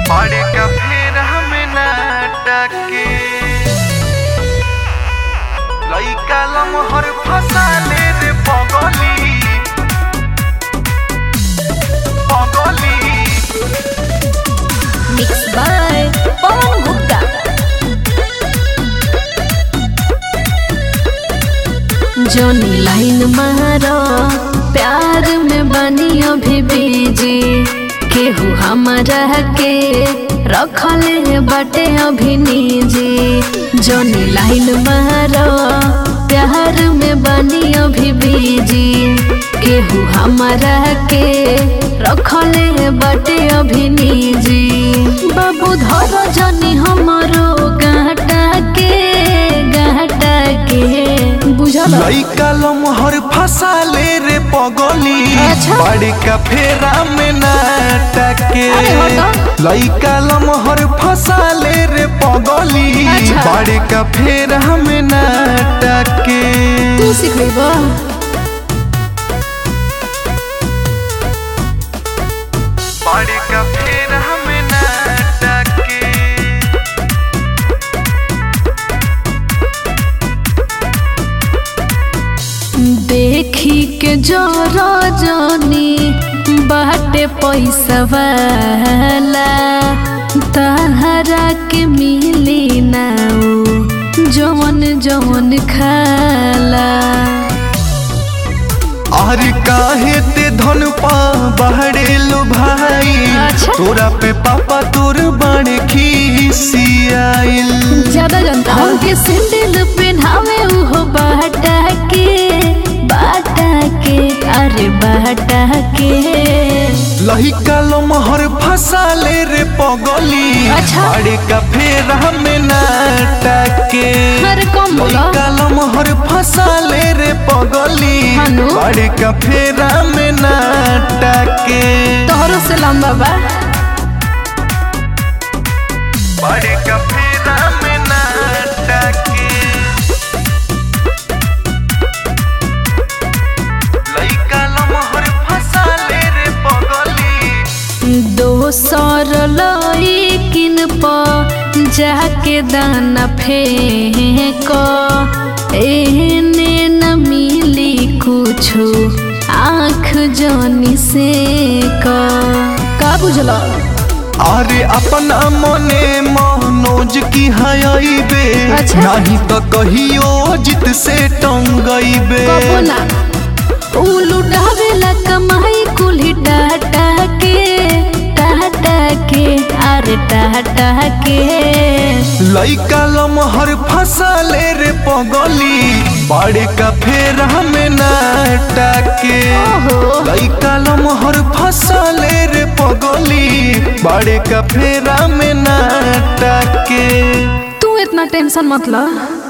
बड़े का फिर हमें नाटक के लइका लमहर फसाले रे पगली पगली मिक्स बाय पवन गुप्ता जोनी लाइन मारो प्यार में बनी अभी बीजी केहू हमारा के रखले बटे अभी निजी जोनी लाइन मारो प्यार में बनी अभी बीजी केहू हमारा के रखले बटे अभी निजी बाबू धर जनी हमरो गाटा के गाटा के बुझल लइका लमहर फसाले रे पगली अच्छा। बड़े का फेरा में नाटक के अरे हटो। लइका लमहर फसाले रे पगली अच्छा। बड़े का फेरा में नाटक के तू सिखेबा बड़े का फेरा में नाटक के देखी के जोरो जोनी बाटे पैसा वाला तहरा के मिली ना उ जवन जवन खाला अरे काहे ते धन पा बहरे लो भाई अच्छा। तोरा पे पापा तोर बड़े खीसियाइल ज्यादा जनता हमके सैंडल पहनावे उहो बाटा के बाटा के अरे बाटा के लहिका लमहर फसाले रे पगली अच्छा। बड़े का फेर हमें नाटक के अरे कम बोलो लइका लमहर फसाले रे पगली हनु? बड़े का फेर हमें नाटक के तोहरो से लंबा बा बड़े का फेर हमें नाटक के लइका लमहर फसाले रे पगली दोसर लइकिन प जाके दाना फेंक एहने न मिली कुछो आँख जनी से का बुझल अरे अपना मने मनोज की हयाइबे अच्छा। नहीं तो कहियो जित से टंगइबे कबो ना उ लुटावेला कमाई कुल्ही टाटा के टाटा के अरे टाटा के लइका लमहर फसाले रे पगली बड़े का फेर हमें नाटक के ओहो लइका लमहर फसाले रे पगली बड़े का फेर हमें नाटक के तू इतना टेंशन मत ल